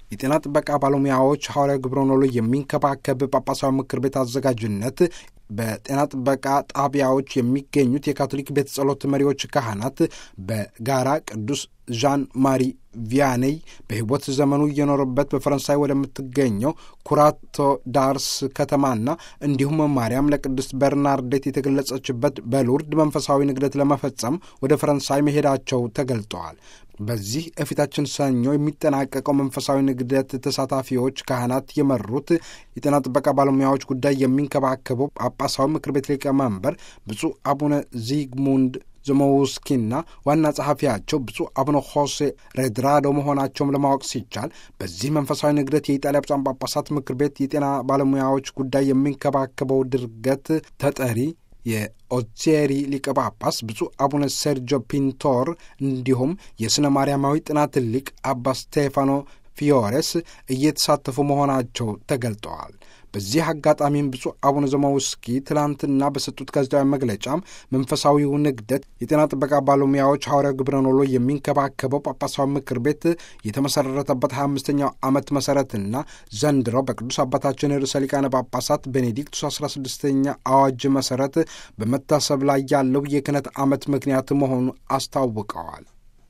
የጤና ጥበቃ ባለሙያዎች ሐዋርያዊ ግብረ ኖሎ የሚንከባከብ ጳጳሳዊ ምክር ቤት አዘጋጅነት በጤና ጥበቃ ጣቢያዎች የሚገኙት የካቶሊክ ቤተ ጸሎት መሪዎች ካህናት በጋራ ቅዱስ ዣን ማሪ ቪያኔይ በሕይወት ዘመኑ እየኖረበት በፈረንሳይ ወደምትገኘው ኩራቶ ዳርስ ከተማና እንዲሁም ማርያም ለቅድስት በርናርዴት የተገለጸችበት በሉርድ መንፈሳዊ ንግደት ለመፈጸም ወደ ፈረንሳይ መሄዳቸው ተገልጠዋል። በዚህ የፊታችን ሰኞ የሚጠናቀቀው መንፈሳዊ ንግደት ተሳታፊዎች ካህናት የመሩት የጤና ጥበቃ ባለሙያዎች ጉዳይ የሚንከባከበው ጳጳሳዊ ምክር ቤት ሊቀመንበር ብፁዕ አቡነ ዚግሙንድ ዘሞውስኪና ዋና ጸሐፊያቸው ብፁዕ አቡነ ሆሴ ሬድራዶ መሆናቸውም ለማወቅ ሲቻል በዚህ መንፈሳዊ ንግደት የኢጣሊያ ብፁዓን ጳጳሳት ምክር ቤት የጤና ባለሙያዎች ጉዳይ የሚንከባከበው ድርገት ተጠሪ የኦቼሪ ሊቀ ጳጳስ ብፁዕ አቡነ ሴርጆ ፒንቶር እንዲሁም የሥነ ማርያማዊ ጥናት ሊቅ አባ ስቴፋኖ ፊዮሬስ እየተሳተፉ መሆናቸው ተገልጠዋል። በዚህ አጋጣሚም ብፁዕ አቡነ ዘማውስኪ ትላንትና በሰጡት ጋዜጣዊ መግለጫም መንፈሳዊው ንግደት የጤና ጥበቃ ባለሙያዎች ሐዋርያዊ ግብረ ኖሎ የሚንከባከበው ጳጳሳዊ ምክር ቤት የተመሰረተበት 25ኛው ዓመት መሠረትና ዘንድሮ በቅዱስ አባታችን ርዕሰ ሊቃነ ጳጳሳት ቤኔዲክቱስ 16ኛ አዋጅ መሠረት በመታሰብ ላይ ያለው የክህነት ዓመት ምክንያት መሆኑ አስታውቀዋል።